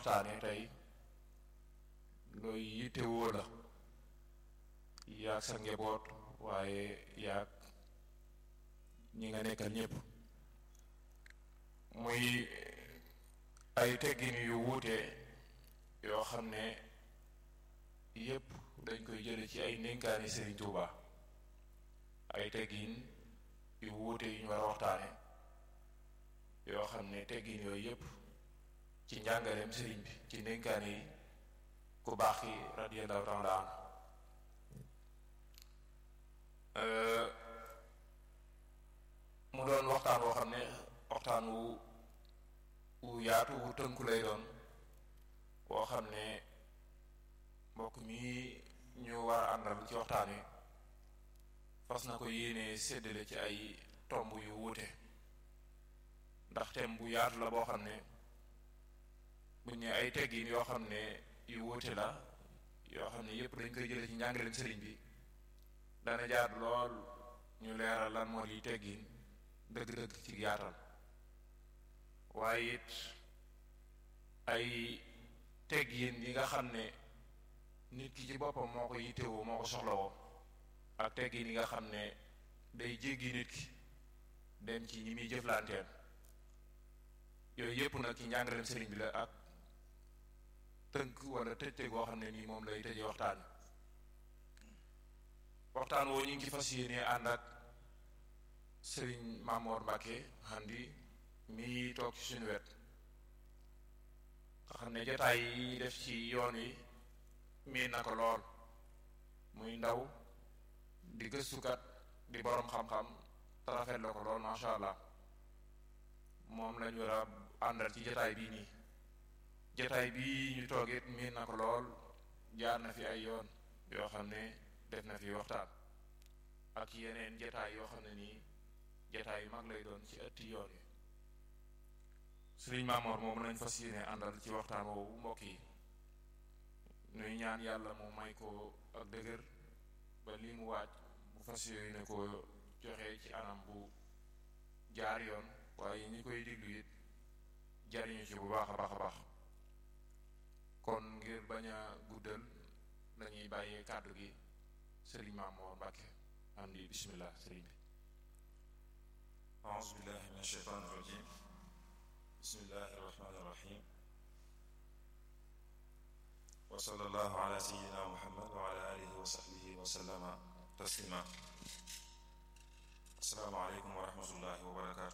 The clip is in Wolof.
waxtaane tey looy yittewoo la yaag sa njaboot waaye yaag ñi nga nekkal ñépp muy ay teggin yu wuute yoo xam ne yépp dañ koy jële ci ay ndénkaani Serigne Touba ay teggin yu wuute yu ñu war a waxtaane yoo xam ne teggin yooyu yépp ci njàngaleem sëriñ bi ci ndénkaane yi ku baax yi radiyallahu taala anhu mu doon waxtaan woo xam ne waxtaan wu wu yaatu wu tënku lay doon woo xam ne mbokk mi ñu war a àndal ci waxtaan wi fas na ko yéene séddale ci ay tomb yu wuute ndax thème bu yaatu la boo xam ne buñ ne ay teggin yoo xam ne yu wuute la yoo xam ne yépp dañ koy jële ci njàngaleem sëriñ bi dana jaar lool ñu leeral lan moo di teggin dëgg-dëgg ci yaatal waaye it ay teggin yi nga xam ne nit ki ci boppam moo ko yittewoo moo ko soxlawoo ak teggin yi nga xam ne day jéggi nit ki dem ci ñi muy jëflanteen yooyu yépp nag ci njàngaleem sëriñ bi la ak tënk wala tëjte goo xam ne nii moom lay tëjee waxtaan waxtaan woo ñu ngi ci fas yéene ànd ak sëriñ Mamoor Mbàkke Handi mi toog ci suñu wet nga xam ne jotaay yi def ci yoon wi miin na ko lool muy ndaw di gëstukat di boroom xam-xam te rafet la ko lool masha allah moom lañu war a àndal ci jotaay bii nii jotaay bii ñu toogit miin na ko lool jaar na fi ay yoon yoo xam ne def na fi waxtaan ak yeneen jotaay yoo xam ne nii jotaay yu mag lay doon ci ëtti yoon yi Sëriñ Maamoor moom lañ fas yéene àndal ci waxtaan woowu mbokk yi nuy ñaan yàlla mu may ko ak dëgër ba li mu waaj bu fas yéene ko joxe ci anam bu jaar yoon waaye ñi koy diglu it jariñu ci bu baax a baax a baax kon ngir bañ a guddal dañuy bàyyee kàddu gi sëriñ Maamoor Mbàkke am di bismillah sëriñ bi أعوذ بالله من الشيطان الرجيم بسم الله الرحمن الرحيم وصلى الله على سيدنا محمد وعلى آله وصحبه وسلم تسليما السلام عليكم ورحمة الله وبركاته